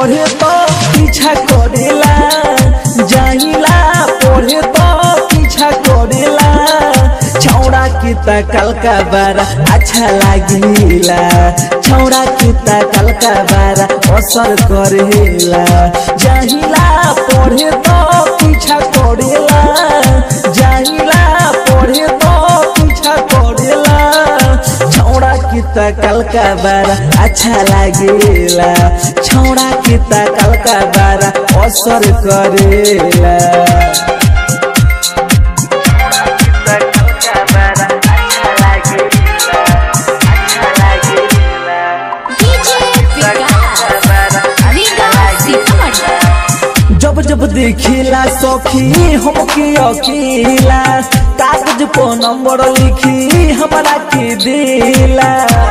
पढ़े तो पीछा करेला जाइला पढ़े तो पीछा करेला छौड़ा की तकल का बारा अच्छा लागिला छौड़ा की तकल का बारा असर करेला जाइला पढ़े तो पीछा करेला जाइला पढ़े तो पीछा करेला छौड़ा की तकल का बारा अच्छा लागेला छौड़ा की तकल का बारा असर करेला जब जब देखिला सखी हमके अकेला कागज पर नंबर लिखी हमरा के देला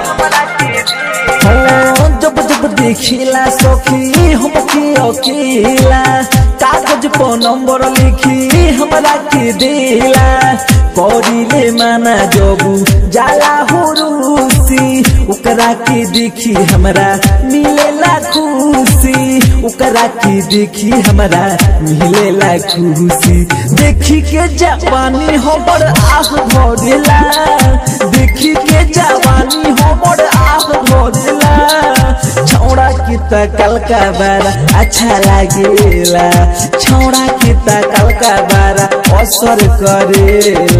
हाँ, जब जब देखिला सखी हमके अकेला कागज पर नंबर लिखी हमरा के देला करिले माना जबू जाला हो रूसी ओकरा के देखी हमरा मिलेला खुशी ओकरा के देखी हमरा मिलेला खुशी देखी के जवानी हमर आह भरेला देखी के जवानी हमर आह भरेला छौड़ा की तकल का बारा अच्छा लागेला छौड़ा की तकल का बारा असर करेला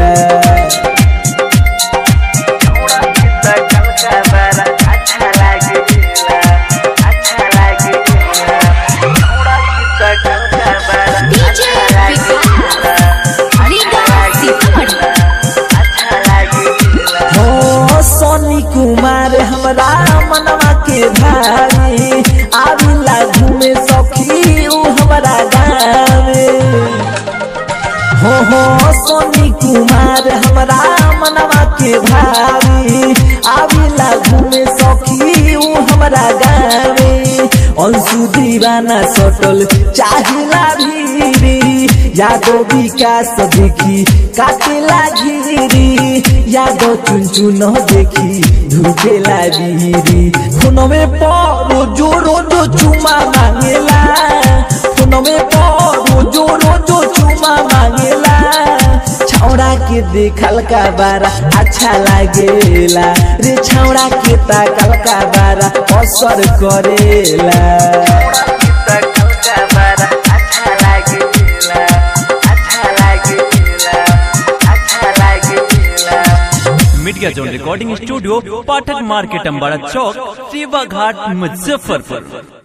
हो सोनी कुमार हमरा मनवा के भाई आविला घूमे सखी उ हमरा गावे हो हो सोनी कुमार हमरा मनवा के भाई आविला घूमे सखी उ हमरा गावे अंशु दीवाना सटल चाहिला भीरी यादो विकास देखी काटेला घिरी यादो चुन चुन देखी धुकेला बिरी फोनवे पर जो रोजो चुमा मांगेला फोनवे पर जो रोजो चुमा मांगेला छौड़ा के देखल का बारा अच्छा लागेला रे छौड़ा के ताकल का बारा असर करेला media zone recording studio Pathak market Ambara चौक सेवा घाट मुजफ्फरपुर